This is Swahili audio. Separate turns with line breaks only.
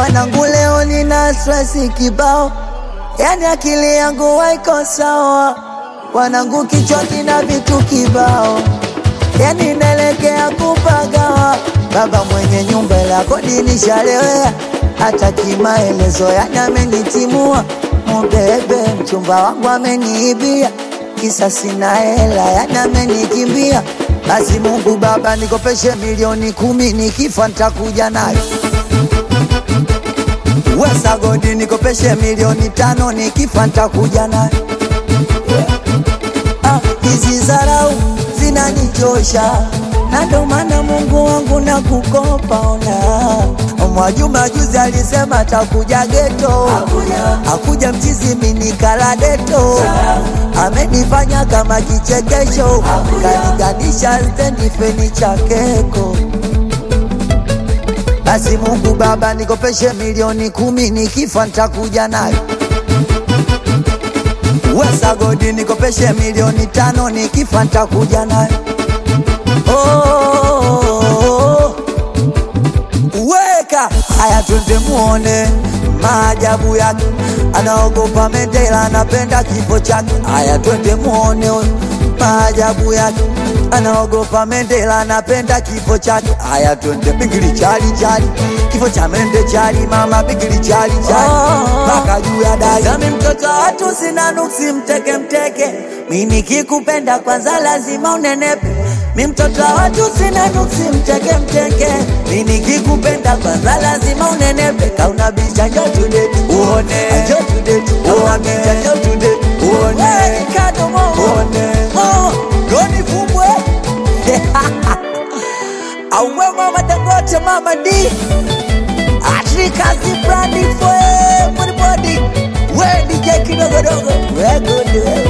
Wanangu leo nina stress kibao, yani akili yangu haiko sawa. Wanangu kichwa kina vitu kibao, yani naelekea kupagawa. Baba mwenye nyumba la kodi nishalewea, hata kimaelezo yani amenitimua. Mubebe mchumba wangu ameniibia, kisa sina hela yani amenikimbia. Basi Mungu Baba nikopeshe milioni kumi, nikifa nitakuja nayo. Wesa godi nikopeshe milioni tano, nikifa nitakuja nayo. Ah, hizi zarau zinanichosha na ndo maana Mungu wangu na kukopa ona. Mwajuma juzi alisema takuja geto, akuja mchizi minikala deto, amenifanya kama kichekesho, kaniganisha stendi feni cha keko. Basi Mungu Baba nikopeshe milioni kumi, nikifa nitakuja nayo. Wesa godi nikopeshe milioni tano, nikifa nitakuja nayo. Oh, weka haya, twende muone maajabu yake. Anaogopa Mandela, anapenda kifo chake. Haya, twende muone huyo maajabu yake. Anaogopa Mandela, anapenda kifo chake. Haya, twende bigili chali chali, kifo cha mende chali, mama bigili chali chali, mpaka juu ya dari. Nami mtoto wa watu sina nuksi, mteke mteke, mi nikikupenda kwanza lazima unenepe mi mtoto wa watu sina nuksi, mteke mteke, mi nikikupenda kwanza lazima unenepe. Kauna bicha njo tudeti uone, njo tudeti uone, bicha njo tudeti uone, kadomo uone, oh, doni fumbwe auwe mama Dangote, mama D Atrikazi brandi fwe body body, we DJ kidogodogo, we good we